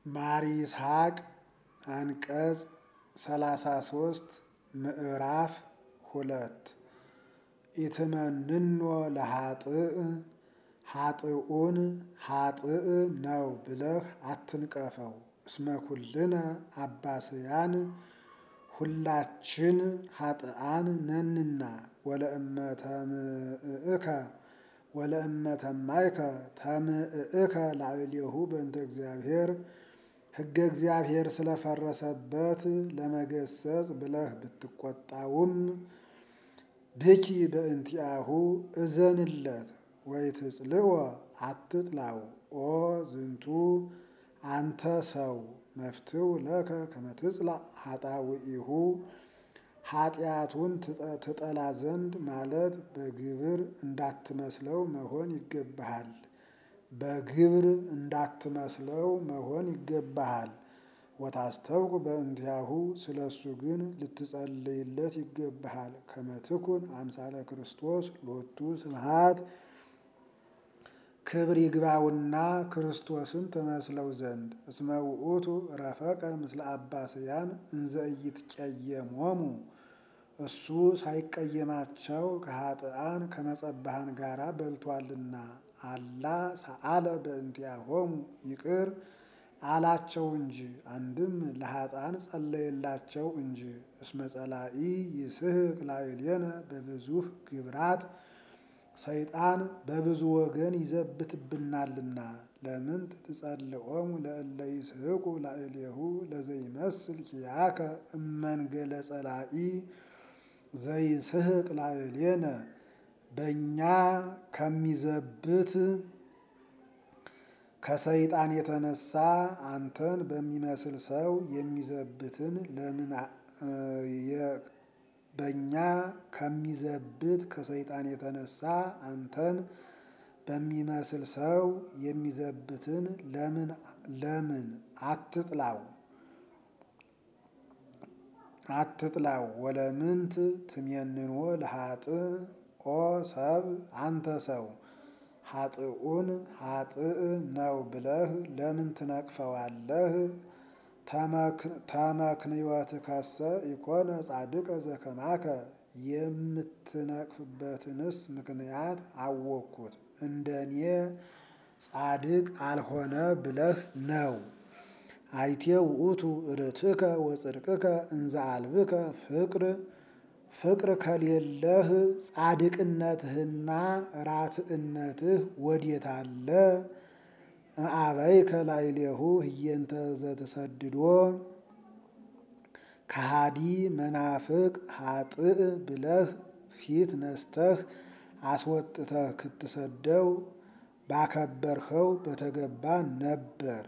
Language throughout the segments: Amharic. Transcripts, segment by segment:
ማር ይስሐቅ አንቀጽ ሰላሳ ሶስት ምዕራፍ ሁለት ኢትመንኖ ለኃጥእ ኃጥኡን ኃጥእ ነው ብለህ አትንቀፈው። እስመ ኩልነ አባስያን ሁላችን ኃጥአን ነንና ወለእመ ተምእከ ወለእመ ተማይከ ተምእከ ላዕሌሁ በእንተ እግዚአብሔር ሕገ እግዚአብሔር ስለፈረሰበት ለመገሰጽ ብለህ ብትቆጣውም ብኪ በእንቲአሁ እዘንለት ወይትጽልዎ አትጥላው። ኦ ዝንቱ አንተ ሰው መፍትው ለከ ከመትጽላእ ኃጣውኢሁ ኃጢአቱን ትጠላ ዘንድ ማለት በግብር እንዳትመስለው መሆን ይገባሃል። በግብር እንዳትመስለው መሆን ይገባሃል። ወታስተውቅ በእንቲአሁ ስለ እሱ ግን ልትጸልይለት ይገባሃል። ከመትኩን አምሳለ ክርስቶስ ሎቱ ስብሐት ክብር ይግባውና ክርስቶስን ተመስለው ዘንድ እስመ ውእቱ ረፈቀ ምስለ አባስያን እንዘ ኢይትቀየሞሙ እሱ ሳይቀየማቸው ከኃጥአን ከመጸባሃን ጋራ በልቷልና። አላ ሰአለ በእንቲአሆሙ ይቅር አላቸው እንጂ አንድም ለኃጥአን ጸለየላቸው እንጂ። እስመ ጸላኢ ይስሕቅ ላዕሌነ በብዙህ ግብራት ሰይጣን በብዙ ወገን ይዘብትብናልና። ለምንት ትጸልኦሙ ለእለ ይስሕቁ ላዕሌሁ ለዘይመስል ኪያከ እመንገለ ጸላኢ ዘይስሕቅ ላዕሌነ በእኛ ከሚዘብት ከሰይጣን የተነሳ አንተን በሚመስል ሰው የሚዘብትን ለምን በእኛ ከሚዘብት ከሰይጣን የተነሳ አንተን በሚመስል ሰው የሚዘብትን ለምን ለምን አትጥላው አትጥላው። ወለምንት ትሜንኖ ለኃጥእ ኦ ሰብ አንተ ሰው ኃጥኡን ኃጥእ ነው ብለህ ለምን ትነቅፈዋለህ? ተመክንዮትከሰ ኢኮነ ጻድቀ ዘከማከ የምትነቅፍበትንስ ምክንያት አወቅኩት እንደኔ ጻድቅ አልሆነ ብለህ ነው። አይቴ ውእቱ ርትከ ወጽድቅከ እንዘ አልብከ ፍቅር ፍቅር ከሌለህ ጻድቅነትህና ራትዕነትህ ወዴት አለ? አበይከ ላዕሌሁ ህየንተ ዘትሰድዶ ከሃዲ መናፍቅ ኃጥእ ብለህ ፊት ነስተህ አስወጥተህ ክትሰደው ባከበርኸው በተገባ ነበር።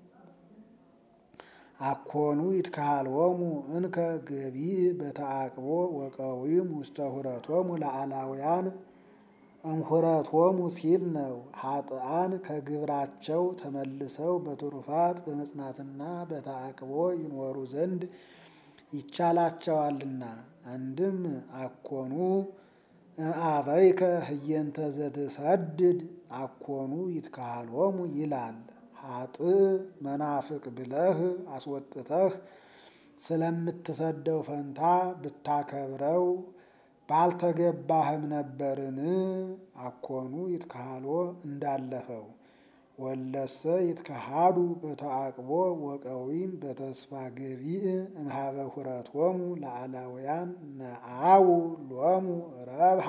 አኮኑ ይትካሃልዎሙ እንከ ገቢእ በተአቅቦ ወቀዊም ውስተ ሁረቶሙ ለአላውያን እምሁረቶሙ ሲል ነው። ኃጥአን ከግብራቸው ተመልሰው በትሩፋት በመጽናትና በተአቅቦ ይኖሩ ዘንድ ይቻላቸዋልና። አንድም አኮኑ አበይከ ህየንተ ዘትሰድድ አኮኑ ይትካሃልዎሙ ይላል። ኃጥእ መናፍቅ ብለህ አስወጥተህ ስለምትሰደው ፈንታ ብታከብረው ባልተገባህም ነበርን? አኮኑ ይትካሃልዎ እንዳለፈው ወለሰ ይትከሃዱ በተአቅቦ ወቀዊም በተስፋ ገቢእ እምሃበ ሁረቶሙ ለአላውያን ነአው ሎሙ ረብሃ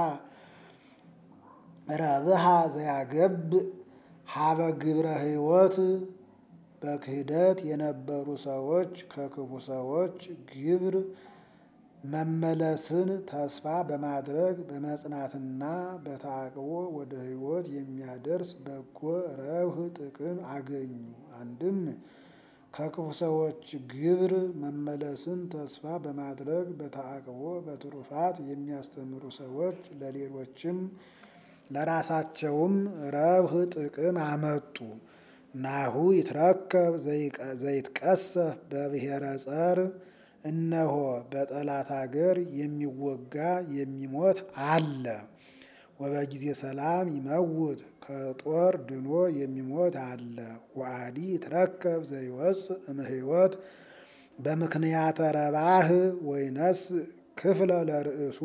ረብሃ ዘያገብእ ሀበ ግብረ ሕይወት በክህደት የነበሩ ሰዎች ከክፉ ሰዎች ግብር መመለስን ተስፋ በማድረግ በመጽናትና በተአቅቦ ወደ ሕይወት የሚያደርስ በጎ ረብህ ጥቅም አገኙ። አንድም ከክፉ ሰዎች ግብር መመለስን ተስፋ በማድረግ በተአቅቦ በትሩፋት የሚያስተምሩ ሰዎች ለሌሎችም ለራሳቸውም ረብህ ጥቅም አመጡ። ናሁ ይትረከብ ዘይትቀሰፍ በብሔረ ጸር እነሆ በጠላት አገር የሚወጋ የሚሞት አለ። ወበጊዜ ሰላም ይመውት ከጦር ድኖ የሚሞት አለ። ወአዲ ይትረከብ ዘይወፅእ እምሕይወት በምክንያተ ረባህ ወይነስ ክፍለ ለርእሱ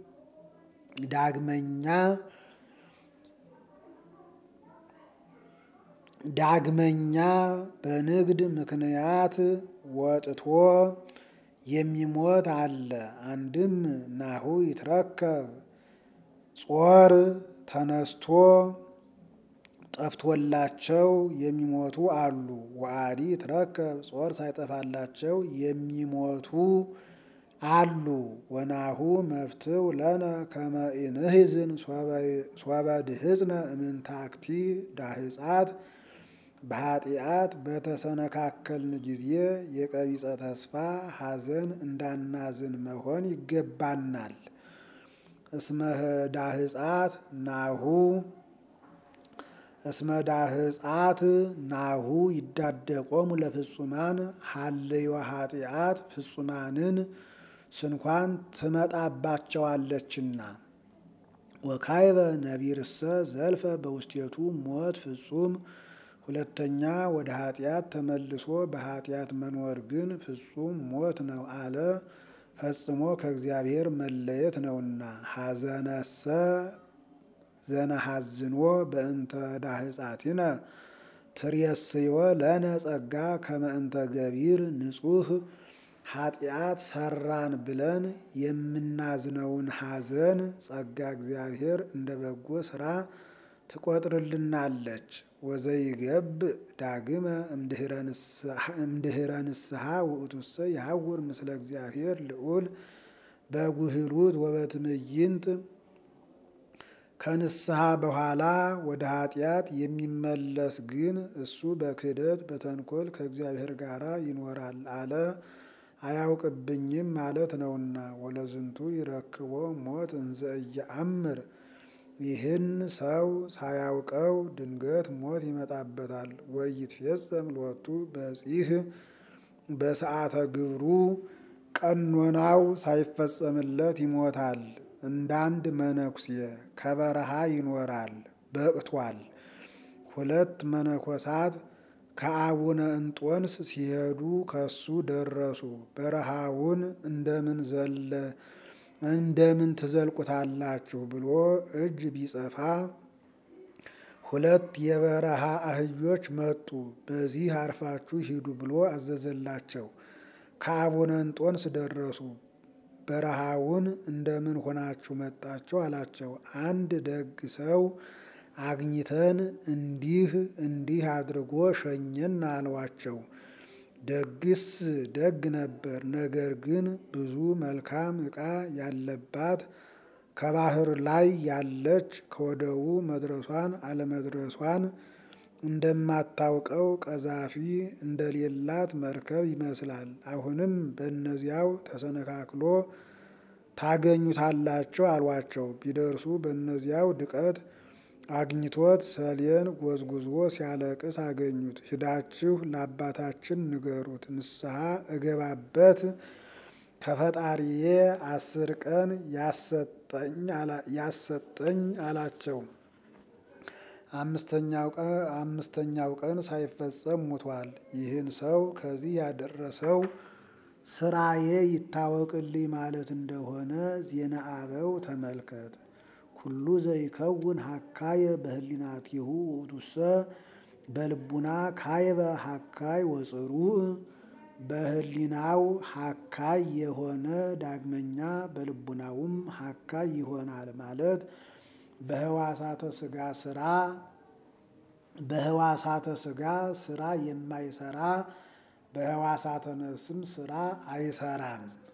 ዳግመኛ ዳግመኛ በንግድ ምክንያት ወጥቶ የሚሞት አለ። አንድም ናሁ ይትረከብ ጾር ተነስቶ ጠፍቶላቸው የሚሞቱ አሉ። ወአዲ ይትረከብ ጾር ሳይጠፋላቸው የሚሞቱ አሉ። ወናሁ መፍትው ለነ ከመ ኢንሕዝን ሶበ ድህፅነ እምንታክቲ ዳህፃት በኃጢአት በተሰነካከልን ጊዜ የቀቢጸ ተስፋ ሐዘን እንዳናዝን መሆን ይገባናል። እስመ ዳህፃት ናሁ እስመ ዳህፃት ናሁ ይዳደቆሙ ለፍጹማን ሀልዮ ኃጢአት ፍጹማንን ስንኳን ትመጣባቸዋለችና። ወካይበ ነቢርሰ ዘልፈ በውስቴቱ ሞት ፍጹም ሁለተኛ ወደ ኃጢአት ተመልሶ በኃጢአት መኖር ግን ፍጹም ሞት ነው አለ። ፈጽሞ ከእግዚአብሔር መለየት ነውና። ሐዘነሰ ዘነሐዝኖ በእንተ ዳህፃቲነ ትሬስዮ ለነ ጸጋ ከመ እንተ ገቢር ንጹሕ ኃጢአት ሰራን ብለን የምናዝነውን ሐዘን ጸጋ እግዚአብሔር እንደ በጎ ስራ ትቆጥርልናለች። ወዘይገብ ዳግመ እምድኅረ ንስሐ ውእቱሰ ይሐውር ምስለ እግዚአብሔር ልዑል በጉህሉት ወበትዕይንት ከንስሐ በኋላ ወደ ኃጢአት የሚመለስ ግን እሱ በክህደት በተንኮል ከእግዚአብሔር ጋር ይኖራል አለ። አያውቅብኝም ማለት ነውና። ወለዝንቱ ይረክቦ ሞት እንዘ ኢየአምር ይህን ሰው ሳያውቀው ድንገት ሞት ይመጣበታል። ወይትፌጸም ሎቱ በጺህ በሰዓተ ግብሩ ቀኖናው ሳይፈጸምለት ይሞታል። እንዳንድ መነኩሴ ከበረሃ ይኖራል በቅቷል። ሁለት መነኮሳት ከአቡነ እንጦንስ ሲሄዱ ከሱ ደረሱ። በረሃውን እንደምን ዘለ እንደምን ትዘልቁታላችሁ ብሎ እጅ ቢጸፋ ሁለት የበረሃ አህዮች መጡ። በዚህ አርፋችሁ ሂዱ ብሎ አዘዘላቸው። ከአቡነ እንጦንስ ደረሱ። በረሃውን እንደምን ሆናችሁ መጣችሁ አላቸው። አንድ ደግ ሰው አግኝተን እንዲህ እንዲህ አድርጎ ሸኘን አሏቸው። ደግስ ደግ ነበር። ነገር ግን ብዙ መልካም ዕቃ ያለባት ከባህር ላይ ያለች ከወደቡ መድረሷን አለመድረሷን እንደማታውቀው ቀዛፊ እንደሌላት መርከብ ይመስላል። አሁንም በእነዚያው ተሰነካክሎ ታገኙታላቸው አሏቸው። ቢደርሱ በእነዚያው ድቀት አግኝቶት ሰሌን ጎዝጉዞ ሲያለቅስ አገኙት። ሂዳችሁ ለአባታችን ንገሩት፣ ንስሐ እገባበት ከፈጣሪዬ አስር ቀን ያሰጠኝ አላቸው። አምስተኛው ቀን ሳይፈጸም ሙቷል። ይህን ሰው ከዚህ ያደረሰው ስራዬ ይታወቅልኝ ማለት እንደሆነ ዜና አበው ተመልከት። ኩሉ ዘይከውን ሀካየ በህሊናቲሁ ውእቱሰ በልቡና ካይበ ሀካይ ወጽሩዕ በህሊናው ሀካይ የሆነ ዳግመኛ በልቡናውም ሀካይ ይሆናል ማለት በህዋሳተ ስጋ ስራ በህዋሳተ ስጋ ስራ የማይሰራ በህዋሳተ ነፍስም ስራ አይሰራም።